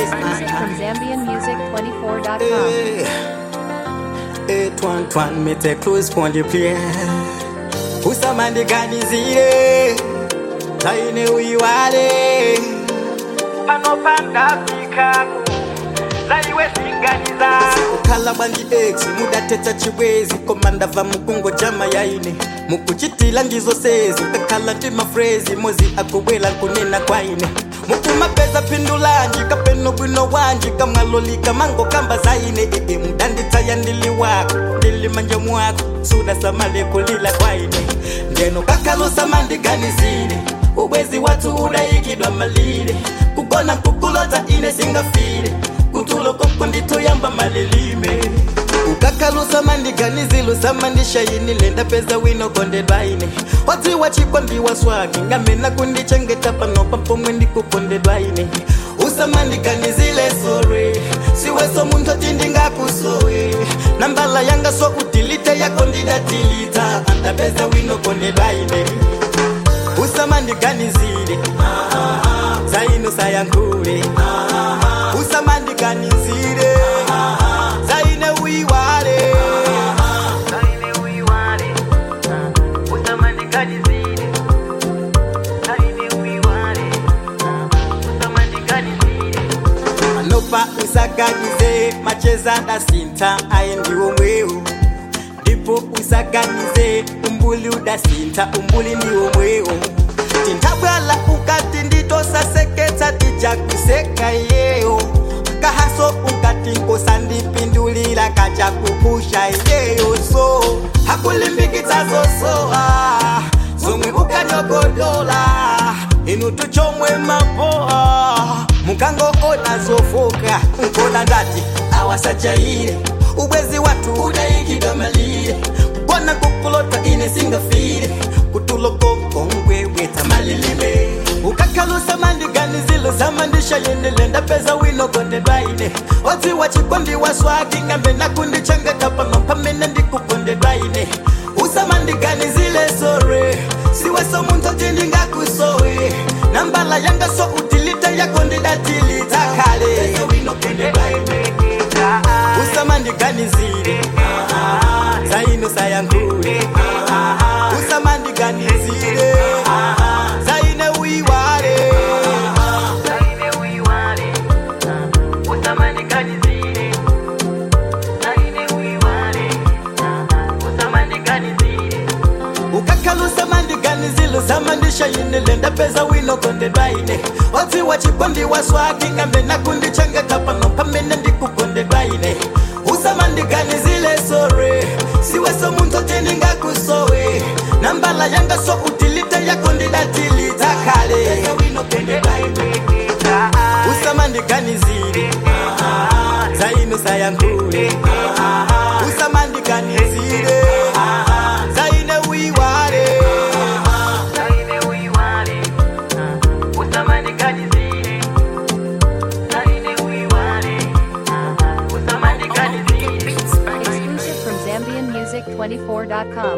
Exclusive from ZambianMusic24.com. Eh, twan twan mete close pon the play usamandiganizire taine uyiwale panopanda pikaku zaiwe zinganiza kukhala bwanji ex mudathetha chibwezi komanda va mukungo jama yaine mukuchitila ngizosezi kakhala ndi mafrezi mozi akubwela kunena kwaine mukumapeza phindulanji kapeno bwino wanji kamwalolika mango kamba zaine ee mudanditsaya ndili wako ndili manja mwako suda samale kulila kwaine ndeno kakhalusa mandiganizile ubwezi wathu udayikidwa malile kugona kukulota ine singafile kutulo koko nditoyamba malelime ukakhalusa mandiganizilusa mandishayinile ndapeza wino kondedwaine wadziwa chikondiwa swaki ngamena kundichengeta panopa pomwe ndikukondedwaine usamandiganizile sore siweso munthu oti ndingakusowe nambala yanga so udilite yako ndidatilita andapeza wino kondedwaine usamandiganizile zaino sayankhule usamandiganizile zaine uyiwale zaine uyiwale usamandiganizile zaine uyiwale usamandiganizile anopa usaganize macheza dasinta aye ndiwo mweu ndipo usaganize umbuli udasinta umbuli ndiwo mweu tintabwala ukati nditosaseketsa tijakuseka yeyo kahaso ukati nkosandipindulila kaja kupusha yeyo so hakulimbikitsa zosoa zomwe ukanyogodola inu tuchomwe mapoa mukango ona zofoka nkona ndati awasajaire ubwezi watu udayikidwa malire kugona kukulota ine singafire kutulokokongweweta malilime ukakhalusa mandiganizilo zamandisha yendele ndapeza wino kondedwaine odziwa chikondiwa swaki ngambe nakundichengeta pano pamene ndikukondedwaine usamandiganizile sore siweso munthu oti ndingakusowe nambala yanga so utilite yako ndidatilita kale usamandiganizile zaino sayankhule usamandiganizile zaine uyiwale zaine uyiwale usamandiganizile zaine uyiwale usamandiganizile ukakhalusa mandiganizilo zamandisha yinile ndapeza wino kondedwaine odziwa chikondiwa swaki ngambe nakundichengeta pano pamene ndikukondedwaine usamandiganizile sore siweso munthu oti ndingakusowe nambala yanga so utilite yako ndidatilita kale usamandiganizile zaino sayankhule usamandiganizile zaine uyiwale zaine uyiwale usamandiganizile zaine uyiwale usamandiganizile Exclusive from ZambianMusic24.com.